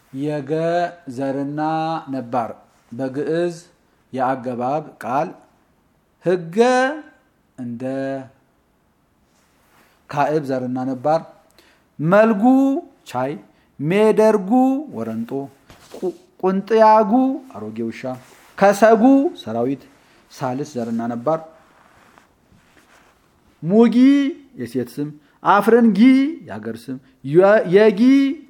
የገ ዘርና ነባር በግዕዝ የአገባብ ቃል ህገ እንደ ካዕብ ዘርና ነባር መልጉ ቻይ ሜደርጉ ወረንጦ ቁንጥያጉ አሮጌ ውሻ ከሰጉ ሰራዊት ሳልስ ዘርና ነባር ሙጊ የሴት ስም አፍረንጊ የሀገር ስም የጊ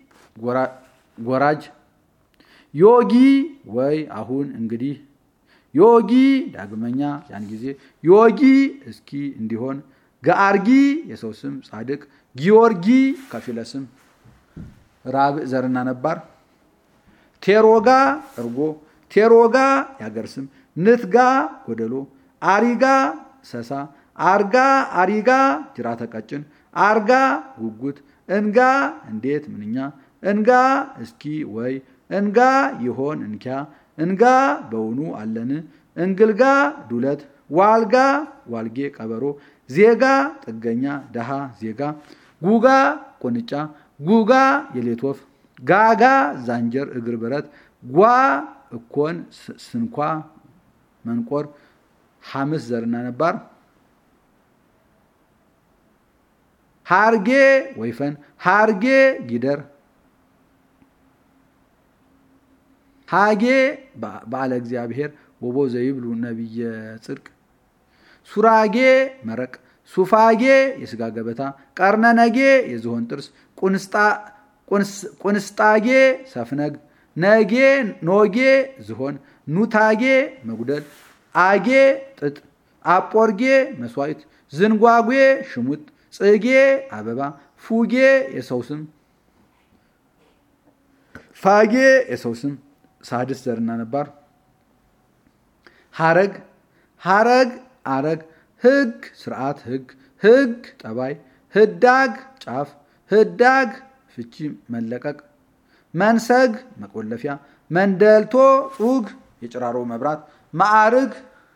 ጎራጅ ዮጊ ወይ አሁን እንግዲህ ዮጊ ዳግመኛ ያን ጊዜ ዮጊ እስኪ እንዲሆን ገአርጊ የሰው ስም ጻድቅ ጊዮርጊ ከፊለ ስም ራብዕ ዘርና ነባር ቴሮጋ እርጎ ቴሮጋ የሀገር ስም ንትጋ ጎደሎ አሪጋ ሰሳ አርጋ አሪጋ ጅራተ ቀጭን አርጋ ጉጉት እንጋ እንዴት ምንኛ እንጋ እስኪ ወይ እንጋ ይሆን እንኪያ እንጋ በውኑ አለን እንግልጋ ዱለት ዋልጋ ዋልጌ ቀበሮ ዜጋ ጥገኛ ደሃ ዜጋ ጉጋ ቁንጫ ጉጋ የሌት ወፍ ጋጋ ዛንጀር እግር ብረት ጓ እኮን ስንኳ መንቆር ሐምስ ዘርና ነባር ሃርጌ ወይፈን ሃርጌ ጊደር ሃጌ በዓለ እግዚአብሔር ወቦ ዘይብሉ ነቢየ ጽድቅ ሱራጌ መረቅ ሱፋጌ የስጋ ገበታ ቀርነነጌ የዝሆን ጥርስ ቁንስጣጌ ሰፍነግ ነጌ ኖጌ ዝሆን ኑታጌ መጉደል አጌ ጥጥ አጶርጌ መስዋዕት ዝንጓጌ ሽሙጥ ጽጌ አበባ ፉጌ የሰው ስም ፋጌ የሰው ስም ሳድስ ዘርና ነባር ሀረግ ሀረግ አረግ ህግ ስርዓት ህግ ህግ ጠባይ ህዳግ ጫፍ ህዳግ ፍቺ መለቀቅ መንሰግ መቆለፊያ መንደልቶ ጹግ የጭራሮ መብራት ማዕርግ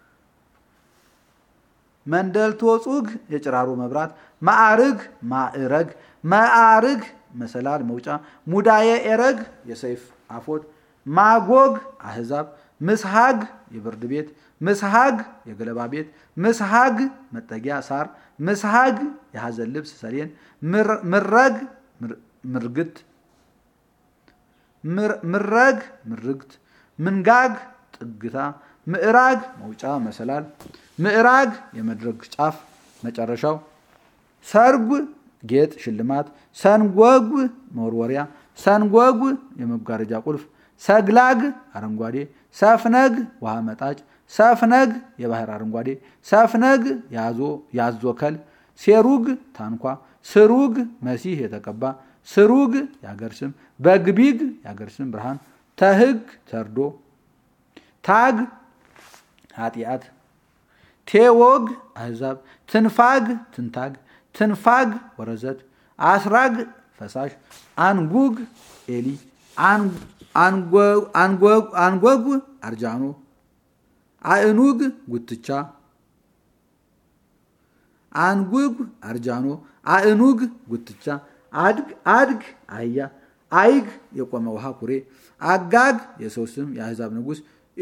መንደልቶ ጹግ የጭራሮ መብራት ማዕርግ ማዕረግ ማዕርግ መሰላል መውጫ ሙዳየ ኤረግ የሰይፍ አፎት ማጎግ አህዛብ ምስሃግ የብርድ ቤት ምስሃግ የገለባ ቤት ምስሃግ መጠጊያ ሳር ምስሃግ የሐዘን ልብስ ሰሌን ምረግ ምርግት ምረግ ምርግት ምንጋግ ጥግታ ምዕራግ መውጫ መሰላል ምዕራግ የመድረግ ጫፍ መጨረሻው ሰርጉ ጌጥ ሽልማት ሰንጎግ መወርወሪያ ሰንጎግ የመጋረጃ ቁልፍ ሰግላግ አረንጓዴ ሰፍነግ ውሃ መጣጭ ሰፍነግ የባህር አረንጓዴ ሰፍነግ ያዞከል ሴሩግ ታንኳ ስሩግ መሲህ የተቀባ ስሩግ የአገር ስም በግቢግ የአገር ስም ብርሃን ተህግ ተርዶ ታግ ኃጢአት ቴዎግ አህዛብ ትንፋግ ትንታግ ትንፋግ ወረዘት አስራግ ፈሳሽ አንጉግ ኤሊ አንጎግ አርጃኖ አእኑግ ጉትቻ አንጉግ አርጃኖ አእኑግ ጉትቻ አድግ አድግ አህያ አይግ የቆመ ውሃ ኩሬ አጋግ የሰው ስም የአህዛብ ንጉሥ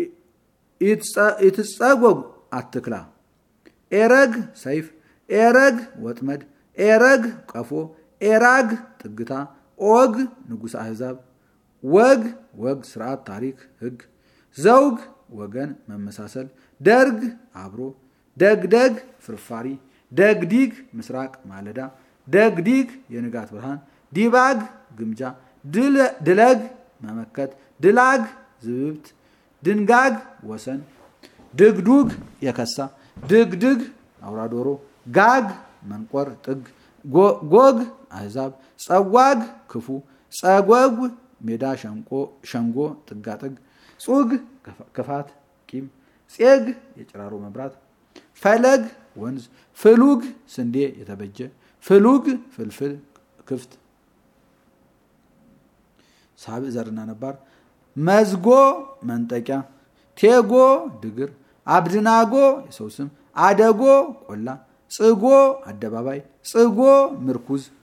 ይትጸጎግ አትክላ ኤረግ ሰይፍ ኤረግ ወጥመድ ኤረግ ቀፎ ኤራግ ጥግታ ኦግ ንጉሥ አህዛብ ወግ ወግ ስርዓት ታሪክ ህግ ዘውግ ወገን መመሳሰል ደርግ አብሮ ደግደግ ፍርፋሪ ደግዲግ ምስራቅ ማለዳ ደግዲግ የንጋት ብርሃን ዲባግ ግምጃ ድለግ መመከት ድላግ ዝብብት ድንጋግ ወሰን ድግዱግ የከሳ ድግድግ አውራ ዶሮ ጋግ መንቆር ጥግ ጎግ አህዛብ ጸዋግ ክፉ ጸጎግ ሜዳ ሸንጎ ጥጋጥግ ጹግ ክፋት ቂም ጼግ የጭራሮ መብራት ፈለግ ወንዝ ፍሉግ ስንዴ የተበጀ ፍሉግ ፍልፍል ክፍት ሳብዕ ዘርና ነባር መዝጎ መንጠቂያ ቴጎ ድግር አብድናጎ የሰው ስም አደጎ ቆላ ጽጎ አደባባይ ጽጎ ምርኩዝ